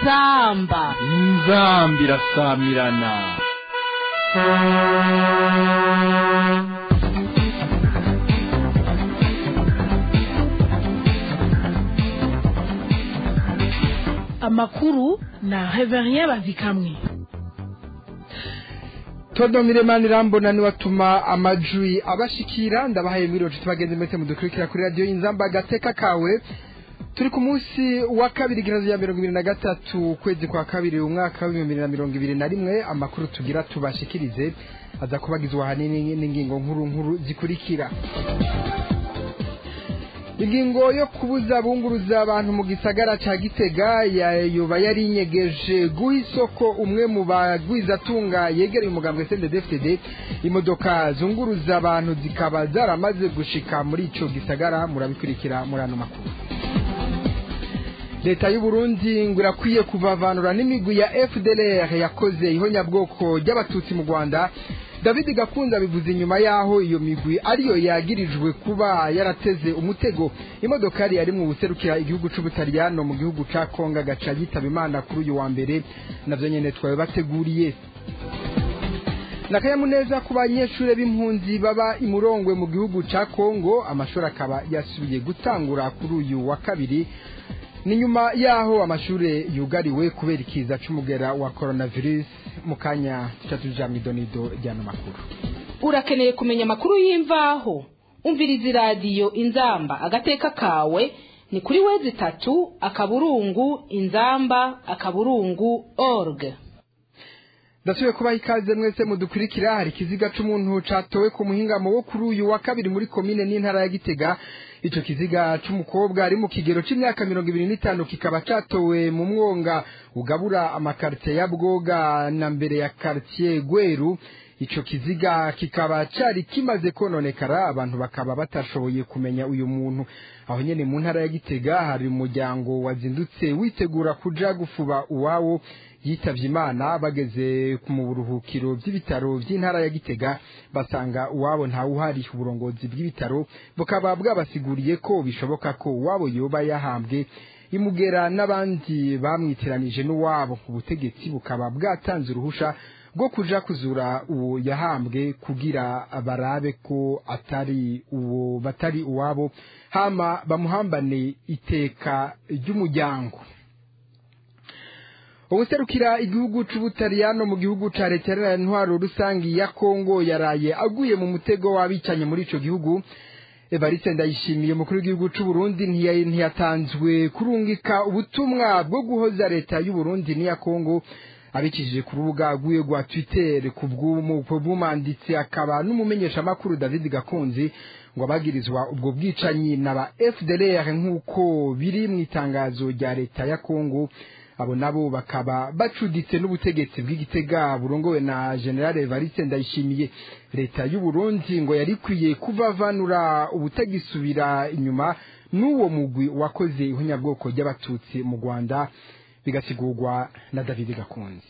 inzamba inzamba irasamirana amakuru na reverien bazikamwe todo miremani irambona niwe atuma amajwi abashikira ndabahaye mwiriwe nshuti bagenzi mwese mudukurikira kuri radiyo inzamba agateka kawe turi ku munsi wa kabiri igihumbi ya mirongo ibiri na gatatu ukwezi kwa kabiri umwaka w'ibihumbi bibiri na mirongo ibiri na rimwe amakuru tugira tubashikirize aza kubagizwa ahanini n'ingingo nkuru nkuru zikurikira ingingo yo kubuza bunguruza abantu mu gisagara ca gitega yoba yari inyegeje guha isoko umwe mu bagwizatunga yegereye umugambwe sndfd imodoka zunguruza abantu zikaba zaramaze gushika muri ico gisagara murabikurikira muri ano makuru leta y'u Burundi ngo irakwiye kuvavanura n'imigwi ya FDLR yakoze ihonyabwoko ry'abatutsi mu Rwanda David Gakunda bivuze inyuma yaho iyo migwi ariyo yagirijwe kuba yarateze umutego imodokari yari mu buserukira igihugu c'Ubutaliyano mu gihugu ca Kongo gaca yitaba Imana kuri uyu wa mbere navyo nyene twawe bateguriye nakayamuneza ku banyeshure b'impunzi baba imurongwe mu gihugu ca Kongo amashuri akaba yasubiye gutangura kuri uyu wa kabiri ni nyuma yaho amashure yugariwe kubera ikiza c'umugera wa coronavirus mu kanya tuja mw'idonido ryano makuru urakeneye kumenya amakuru y'imvaho umviriza iradiyo inzamba agateka kawe ni kuri wezi itatu akaburungu inzamba akaburungu org ndasubiye kubaha ikaze mwese mudukurikira hari ikiziga c'umuntu catowe ku muhingamo wo kuri uyu wa kabiri muri komine n'intara ya gitega ico kiziga c'umukobwa ari mu kigero c'imyaka mirongo ibiri n'itanu kikaba catowe mu mwonga ugabura amakaritiye ya bwoga na mbere ya karitiye gweru ico kiziga kikaba cari kimaze kononekara abantu bakaba batashoboye kumenya uyu muntu aho nyene mu ntara ya gitega hari umuryango wazindutse witegura kuja gufuba uwawo yitavye imana bageze mu buruhukiro by'ibitaro by'intara ya gitega basanga uwabo ntawuhari uburongozi bw'ibitaro bukaba bwabasiguriye ko bishoboka ko uwabo yoba yahambwe imugera n'abandi bamwitiranije n'uwabo ubutegetsi bukaba bwatanze uruhusha bwo kuja kuzura uwo yahambwe kugira barabe ko atari uwo batari uwabo hama bamuhambane iteka ry'umuryango ubuserukira igihugu c'ubutaliyano mu gihugu ca leta ya ntwaro rusangi ya kongo yaraye aguye mu mutego w'abicanye muri ico gihugu evariste ndayishimiye umukuru w'igihugu c'uburundi ntiyatanzwe kurungika ubutumwa bwo guhoza leta y'uburundi n'iya kongo abicishije ku rubuga rwiwe rwa twitter ku bw'umwanditsi akaba n'umumenyeshamakuru david gakunzi ngo abagirizwa ubwo bwicanyi na ba fdlr nk'uko biri mu itangazo rya leta ya kongo abo nabo bakaba bacuditse n'ubutegetsi bw'igitega burongowe na generale evariste ndayishimiye leta y'u Burundi ngo yari ikwiye kuvavanura ubutagisubira inyuma n'uwo mugwi wakoze ihonyabwoko ry'abatutsi mu rwanda bigasigurwa na david gakunzi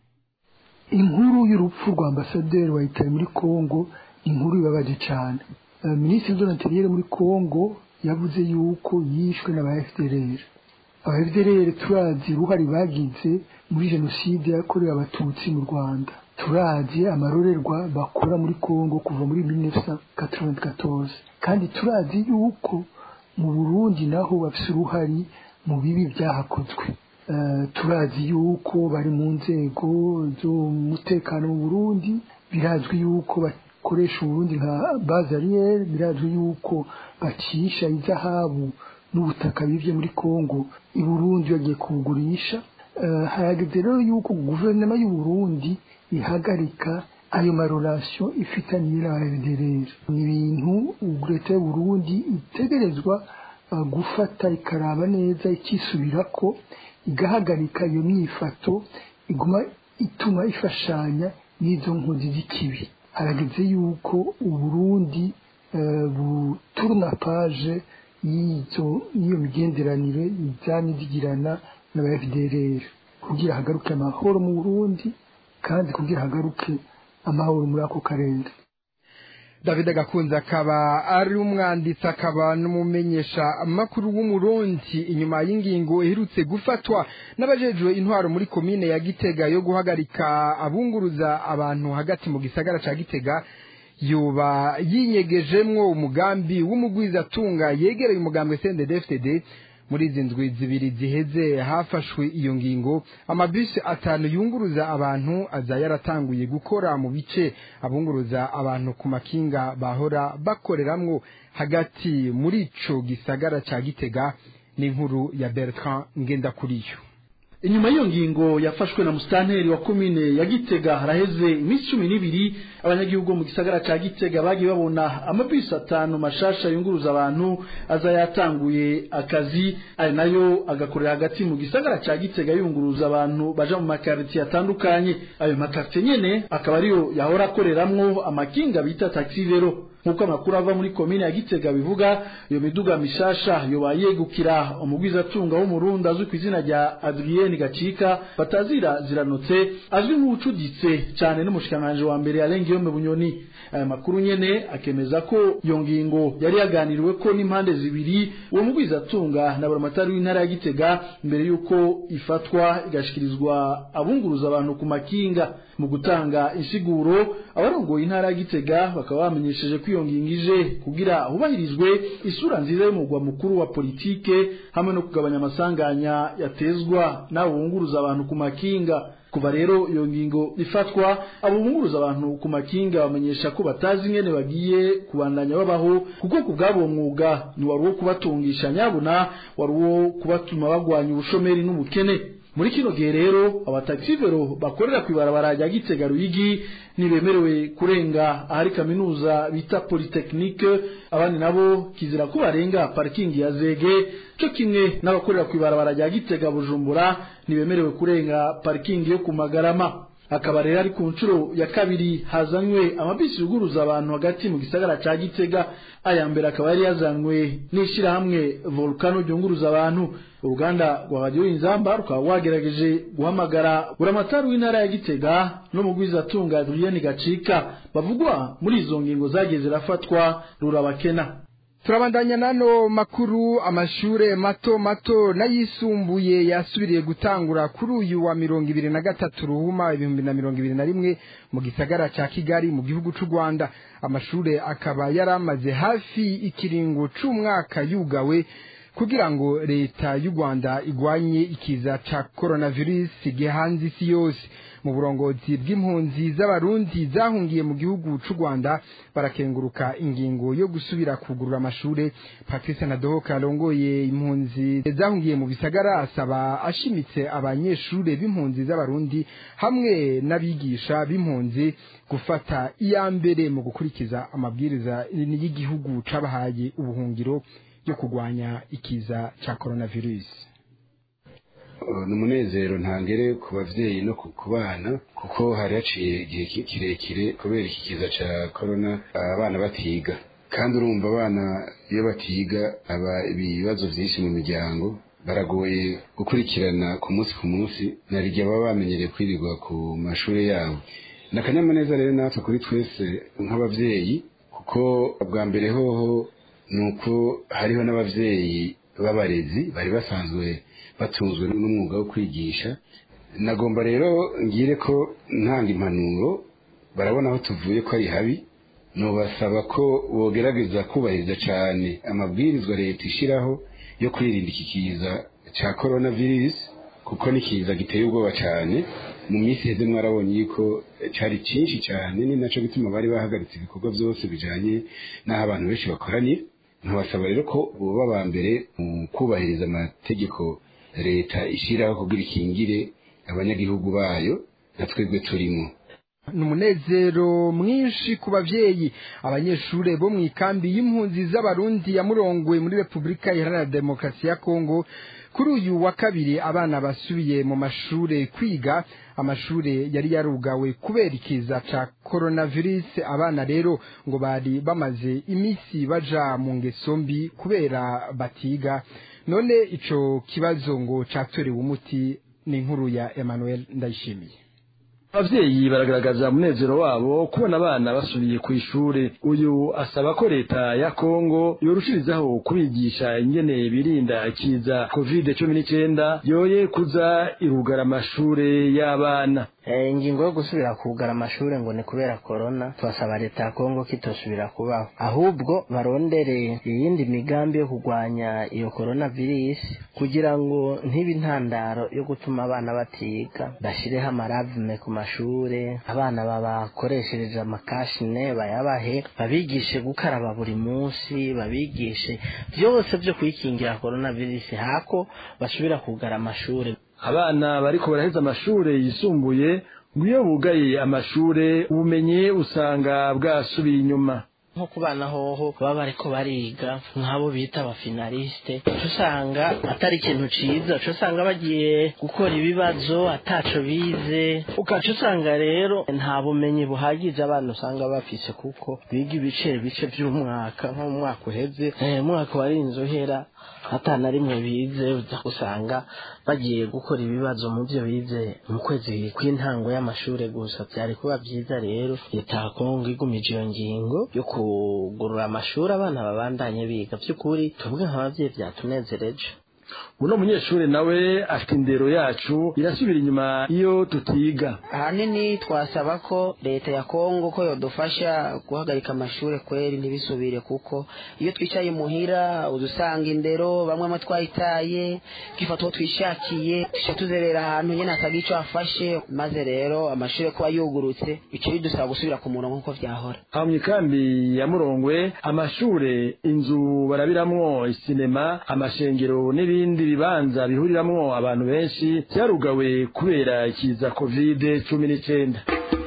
inkuru y'urupfu rwa ambasaderi wa italy muri congo inkuru ibabaje cyane minisitiri donateliere muri congo yavuze yuko yishwe na ba fdr abafdr turazi uruhare bagize muri jenoside yakorewe abatutsi mu rwanda turazi amarorerwa bakora muri congo kuva muri 1994 kandi turazi yuko mu burundi naho bafise uruhari mu bibi byahakozwe turazi yuko bari mu nzego z'umutekano mu burundi birazwi yuko bakoresha uburundi nka bazariyeri birazwi yuko bacisha izahabu n'ubutaka bivye muri Kongo i Burundi bagiye kubugurisha uh, harageze rero yuko guverinoma y'u Burundi ihagarika ayo marorasiyo ifitaniye na FDLR ni ibintu leta y'u Burundi itegerezwa uh, gufata ikaraba neza ikisubirako igahagarika iyo myifato iguma ituma ifashanya n'izo nkozi z'ikibi harageze yuko uburundi uh, buturuna page y'izo n'iyo migenderanire ijyanye zigirana n'aba FDLR kugira hagaruke amahoro mu Burundi kandi kugira hagaruke amahoro muri ako karere david gakunze akaba ari umwanditsi akaba n'umumenyesha amakuru w'umurundi inyuma y'ingingo iherutse gufatwa n'abajejwe intwaro muri komine ya gitega yo guhagarika abunguruza abantu hagati mu gisagara ca gitega yoba yinyegejemwo umugambi w'umugwizatunga yegereye umugambwe CNDD-FDD muri izi ndwi zibiri ziheze hafashwe iyo ngingo amabisi atanu yunguruza abantu aza yaratanguye gukora mu bice abunguruza abantu ku makinga bahora bakoreramwo hagati muri ico gisagara ca gitega n'inkuru ya Bertrand Ngendakuriyo inyuma y'iyo ngingo yafashwe na musitanteri wa komine ya gitega haraheze iminsi cumi n'ibiri abanyagihugu mu gisagara ca gitega bagiye babona amabisi atanu mashasha yunguruza abantu aza yatanguye akazi ari nayo agakorera hagati mu gisagara ca gitega yunguruza abantu baja mu makaritiye atandukanye ayo makaritiye nyene akaba ariyo yahora akoreramwo amakinga bita taxi vero nk'uko amakuru ava muri komine ya gitega bivuga iyo miduga mishasha yoba yegukira umugwizatunga w'umurundi azwi ku izina rya adriyeni gacika batazira ziranotse azwi nk'uwucuditse cane n'umushikiranganji wa mbere yarengeyome bunyoni aya makuru nyene akemeza ko iyo ngingo yari yaganiriwe ko n'impande zibiri uwo mugwizatunga na buramatari w'intara ya gitega mbere y'uko ifatwa igashikirizwa abunguruza abantu ku makinga mu gutanga insiguro abarongoye intara ya gitega bakaba bamenyesheje ko iyo ngingo ije kugira hubahirizwe isura nziza y'umugwa mukuru wa politike hamwe no kugabanya amasanganya yatezwa n'abo bunguruza abantu ku makinga kuva rero iyo ngingo ifatwa abo bunguruza abantu ku makinga bamenyesha ko batazi ingene bagiye kubandanya babaho kuko ku bw'abo mwuga ni wari uwo kubatungisha nyabuna wari uwo kubatuma bagwanya ubushomeri n'ubukene muri kino gihe rero abataxivero bakorera ku ibarabara rya Gitega Ruyigi ntibemerewe kurenga ahari kaminuza bita Polytechnique abandi nabo kizira ko barenga parking ya Zege cyo kimwe n'abakorera ku ibarabara rya Gitega Bujumbura ntibemerewe kurenga parking yo ku Magarama akaba rero ari ku nshuro ya kabiri hazanywe amabisi yuguruza abantu hagati mu gisagara ca Gitega aya mbere akaba yari yazanywe n'ishirahamwe Volcano ryunguruza abantu uruganda rwa radio inzamba rukaba wagerageje guhamagara buramatari w'intara ya Gitega no mu gwizatunga Adrien Gacika bavugwa muri izo ngingo zagiye zirafatwa rurabakena turabandanya nano makuru amashure mato mato n'ayisumbuye yasubiriye gutangura kuri uyu wa mirongo ibiri na gatatu ruhuma ibihumbi na mirongo ibiri na rimwe mu gisagara ca kigali mu gihugu c'u rwanda amashure akaba yari amaze hafi ikiringo c'umwaka yugawe kugira ngo leta y'u rwanda igwanye ikiza ca coronavirus gihanze isi yose mu burongozi bw'impunzi z'abarundi zahungiye mu gihugu c'u rwanda barakenguruka ingingo yo gusubira kugurura amashure patrice nadohoka arongoye impunzi zahungiye mu bisagara asaba ashimitse abanyeshure b'impunzi z'abarundi hamwe n'abigisha b'impunzi gufata iya mbere mu gukurikiza amabwiriza y'igihugu cabahaye ubuhungiro yo kurwanya ikiza ca coronavirus ni umunezero ntangere ku bavyeyi no ku bana kuko hari haciye igihe kirekire kubera iki kiza ca corona abana batiga kandi urumva abana iyo batiga aba ibibazo vyinshi mu miryango baragoye gukurikirana ku munsi ku munsi narirya baba bamenyereye kwirirwa ku mashure yabo ni akanyamuneza rero natwe kuri twese nk'abavyeyi kuko bwa mbere hoho ni uko hariho n'abavyeyi b'abarezi bari basanzwe batunzwe n'umwuga wo kwigisha nagomba rero ngire ko ntanga impanuro barabona aho tuvuye ko ari habi nubasaba ko bogerageza kubahiriza cyane amabwirizwa leta ishyiraho yo kwirinda iki kiza cya korona virusi kuko ni kiza giteye ubwoba cyane mu minsi iheze mwarabonye yuko cyari cyinshi cyane ni nacyo gituma bari bahagaritse ibikorwa byose bijyanye n'aho abantu benshi bakoraniye nkabasaba rero ko boba ba mbere mu kubahiriza amategeko leta ishyiraho kugira ikingire abanyagihugu bayo na twebwe turimo ni umunezero mwinshi ku bavyeyi abanyeshure bo mu ikambi y'impunzi z'abarundi ya murongwe muri repubulika iharanira demokarasi ya kongo kuri uyu wa kabiri abana basubiye mu mashure kwiga amashure yari yarugawe kubera ikiza ca coronavirus abana rero ngo bari bamaze imisi baja mu ngeso mbi kubera batiga none ico kibazo ngo catorewe umuti ni inkuru ya Emmanuel Ndayishimiye abavyeyi baragaragaza umunezero wabo kubona abana basubiye ku ishure uyu asaba ko leta ya kongo yorushirizaho kubigisha ingene birinda ikiza covid cumi n'icenda yoye kuza irugara amashure y'abana ingingo yo gusubira kugara amashuri ngo ni kubera korona turasaba leta ya kongo ko itosubira kubaho ahubwo barondere iyindi migambi yo kurwanya iyo korona virusi kugira ngo ntibe intandaro yo gutuma abana batiga bashyireho amaravume ku mashuri abana babakoreshereje amakashine bayabahe babigishe gukaraba buri munsi babigishe byose byo kwikingira korona virusi hako basubira kugara amashuri abana bariko baraheza amashure yisumbuye ngo iyo bugaye amashure ubumenyi usanga bwasubiye inyuma nko ku bana hoho baba bariko bariga nk'abo bita abafinaliste uca usanga atari ikintu ciza uca usanga bagiye gukora ibibazo ataco bize ukaca usanga rero nta bumenyi buhagije abana usanga bafise kuko biga ibice bice vy'umwaka nko mu mwaka uheze umwaka warinze uhera atana rimwe bize uza usanga bagiye gukora ibibazo mu byo bize mu kwezi kw'intango y'amashure gusa byari kuba byiza rero leta ya kongo igumije iyo ngingo yo kugurura amashuri abana babandanye biga by'ukuri tuvuge nk'ababyeyi byatunezereje uno munyeshuri nawe afite indero yacu irasubira inyuma iyo tutiga ahanini twasaba ko leta ya kongo ko yodufasha guhagarika amashuri kweri ntibisubire kuko iyo twicaye muhira udusanga indero bamwe mo twayitaye twifata uwo twishakiye tuca tuzerera ahantu nyine atagira icyo afashe maze rero amashuri kuba yugurutse bica bidusaba gusubira ku murongo nk'uko byahora aho mu ikambi ya murongwe amashure inzu barabiramwo isinema amashengero n'ibindi bibanza bihuriramwo abantu benshi byarugawe kubera ikiza kovide cumi n'icenda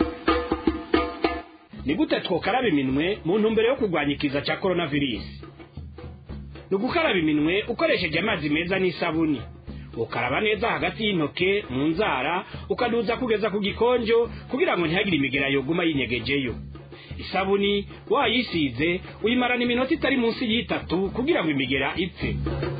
ni gute twokaraba iminwe mu ntumbero yo kurwanya ikiza cya coronavirus ni ugukaraba iminwe ukoresheje amazi meza n'isabuni ukaraba neza hagati y'intoke mu nzara ukaduza kugeza ku gikonjo kugira ngo ntihagire imigera yoguma yinyegejeyo isabuni wayisize uyimarana iminota itari munsi y'itatu kugira ngo imigera ipfe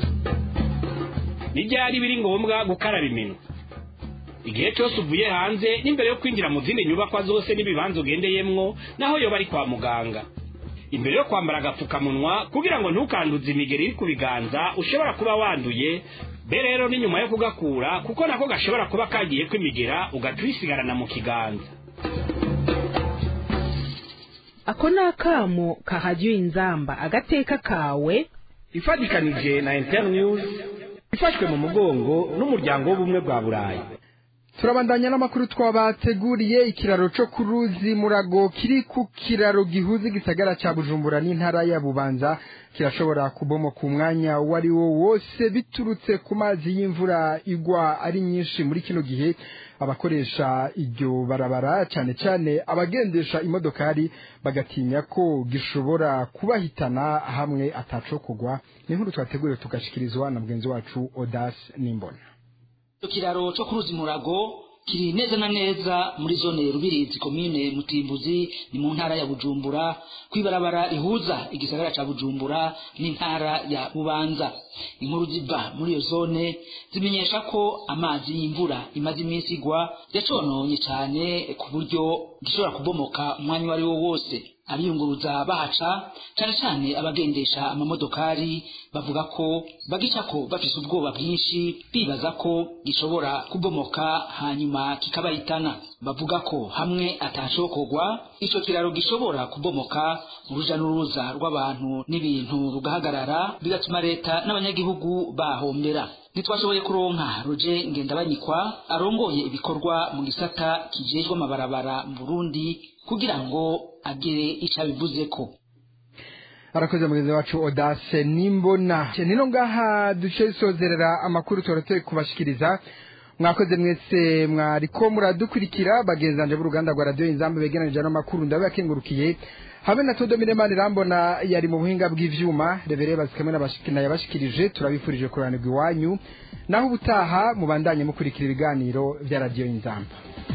n'ibyari biri ngombwa gukaraba iminwe igihe cyose uvuye hanze n'imbere yo kwinjira mu zindi nyubakwa zose n'ibibanza ugendeyemwo naho yoba ari kwa muganga imbere yo kwambara agapfukamunwa kugira ngo ntukanduze imigeri iri ku biganza ushobora kuba wanduye be rero ni nyuma yo kugakura kuko nako gashobora kuba kagiye kwimigera ugaca uyisigarana mu kiganza ako ni akamo kahajya inzamba agateka kawe ifatikanije na internews ifashwe mu mugongo n'umuryango w'ubumwe bwa burayi turabandanya n'amakuru twabateguriye ikiraro cyo ku ruzi murago kiri ku kiraro gihuza igisagara cya bujumbura n'intara ya bubanza kirashobora kubomoka umwanya uwo ari wo wose biturutse ku mazi y'imvura igwa ari nyinshi muri kino gihe abakoresha iryo barabara cyane cyane abagendesha imodokari bagatinya ko gishobora kubahitana hamwe atacokogwa ni nkuru twateguriwe tugashikirizwa na mugenzi wacu odasi n'imbona ikiraro cyo ku ruzi murago kiri neza na neza muri zone rubirizi komine mutimbuzi ni mu ntara ya bujumbura kwibarabara rihuza igisagara ca bujumbura n'intara ya bubanza inkuru ziva muri iyo zone zimenyesha ko amazi y'imvura imaze iminsi igwa yacononye cyane ku buryo gishobora kubomoka umwanya uwo ari wo wose abiyunguruza bahaca cyane cyane abagendesha amamodokari bavuga ko bagicako bafise ubwoba bwinshi bibaza ko gishobora kubomoka hanyuma kikabahitana bavuga ko hamwe atashokorwa ico kiraro gishobora kubomoka uruja n'uruza rw'abantu n'ibintu rugahagarara bigatuma leta n'abanyagihugu bahombera ntitwashoboye kuronka roje ngendabanyikwa arongoye ibikorwa mu gisata kijejwe amabarabara mu burundi kugira ngo agire icyo abivuzeko arakoze mugenzi wacu odase nimbona nino ngaha duce sozerera amakuru turateye kubashikiriza mwakoze mwese mwariko muradukurikira bagenzanje b'uruganda rwa radiyo inzamba begeranije n'amakuru ndabakengurukiye habe na todo miremani rambona yari mu buhinga bw'ivyuma rebere bazikamwe n'abashikina yabashikirije turabifurije kuranirwa iwanyu naho ubutaha mubandanye mukurikira ibiganiro vya radiyo inzamba